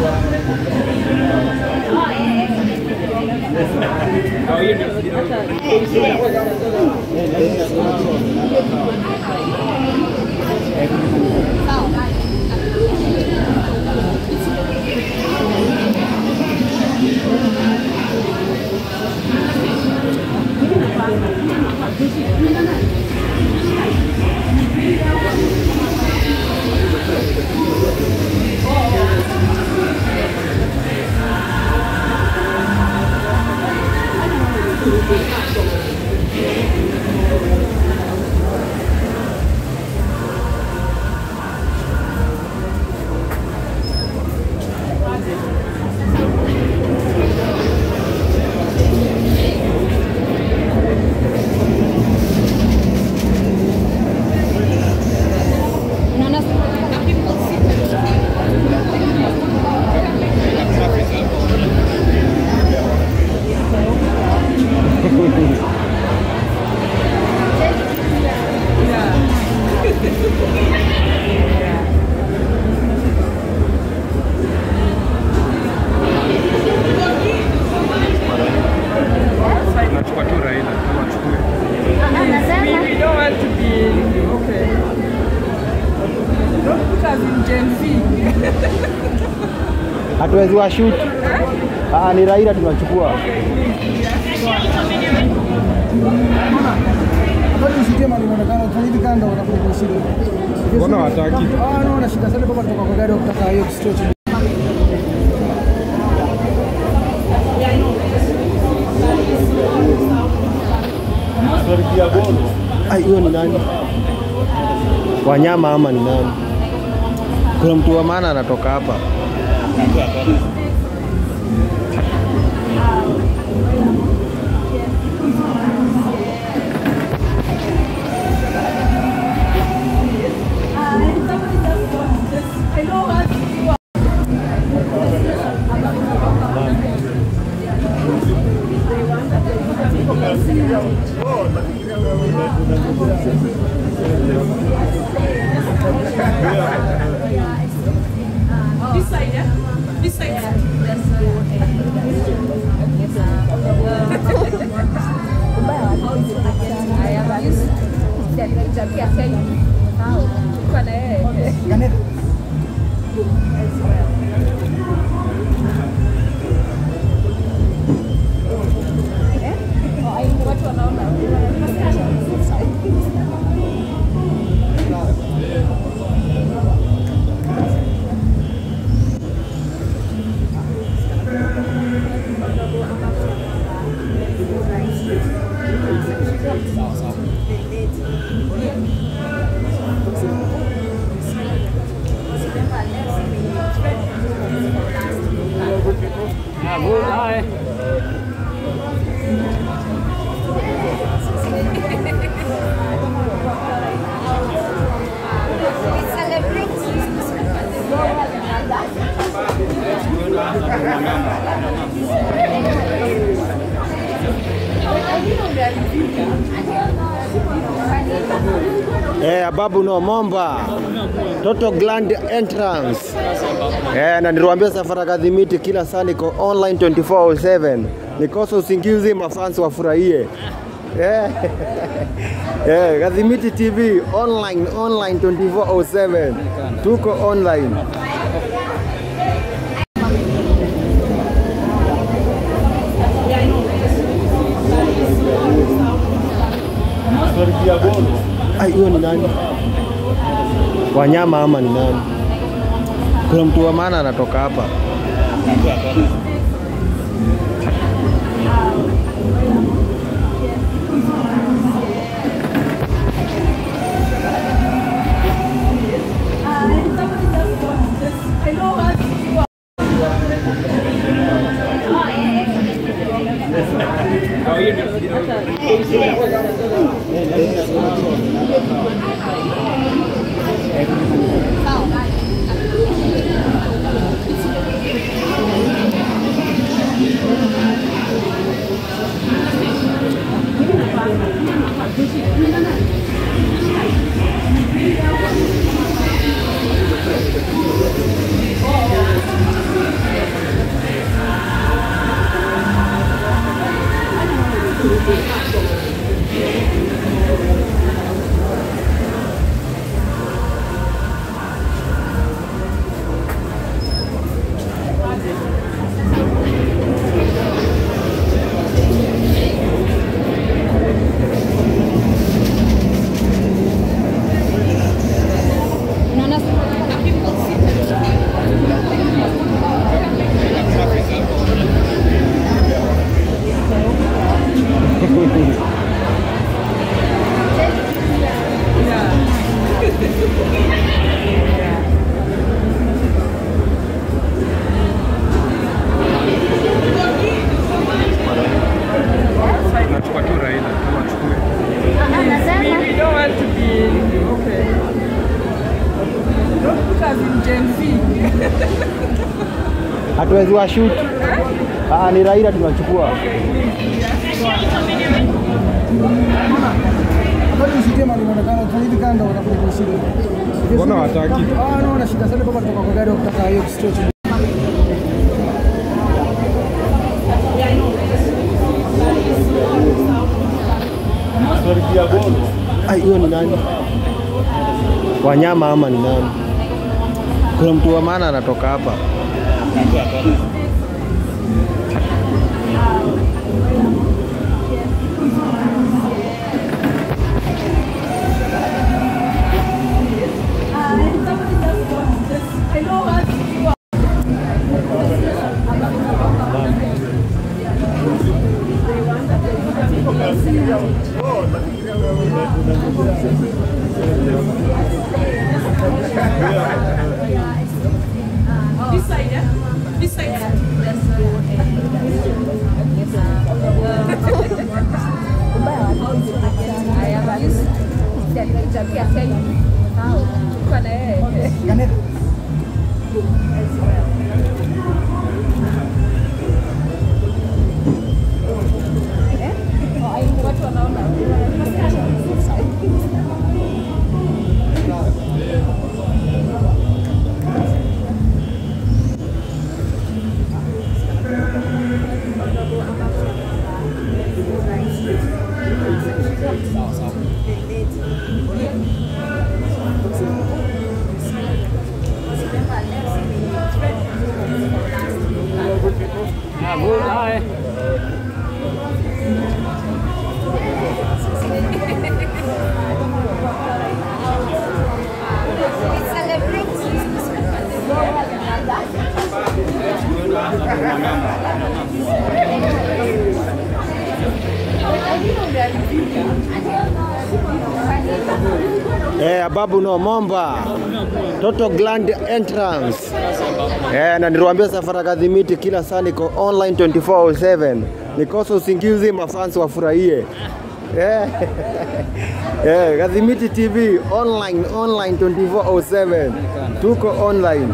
Nachukua tu Raila kama achukue. We, we don't want to be okay. Don't put us in Gen Z. Hatuwezi washoot. Ah, ni Raila tunachukua. Wakati usikie linaonekana kufanya hivi kando watakuwa shida. Mbona wataki? Ah, no, na shida sana kama kutoka kwa gari wakitaka hiyo stretch. Ai, huyo ni nani? Wanyama ama ni nani? Kuna mtu wa maana anatoka hapa. This side, yeah? This side. Eh, Ababu no Momba. Total Grand Entrance. Eh, na niliwaambia safari kadhimiti kila saa niko online 24/7. Nikosa usingizi mafans wafurahie. Eh. Eh, Kadhimiti TV online online 24/7. Tuko online. Ai, huyo ni nani? Wanyama ama ni nani? Kuna mtu wa maana anatoka hapa. hatuwezi wa shoot. Ah, ni Raila tunachukua. Wakati usitie mali inaonekana kufanya hivi kando watakuja kwa shida. Mbona wataki? Ah, no, wana shida sana baba kutoka kwa gari wakitaka hiyo stretch. Ai, huyo ni nani? Wanyama ama ni nani? Kuna mtu wa maana anatoka hapa. This side, yeah? This side. Eh, Babu no Momba. Total Grand Entrance. Eh, na niliwaambia safari kadhimiti kila saa niko online 24/7. Nikosa usingizi mafans wafurahie. Eh. Eh, Kadhimiti TV online online 24/7. Tuko online.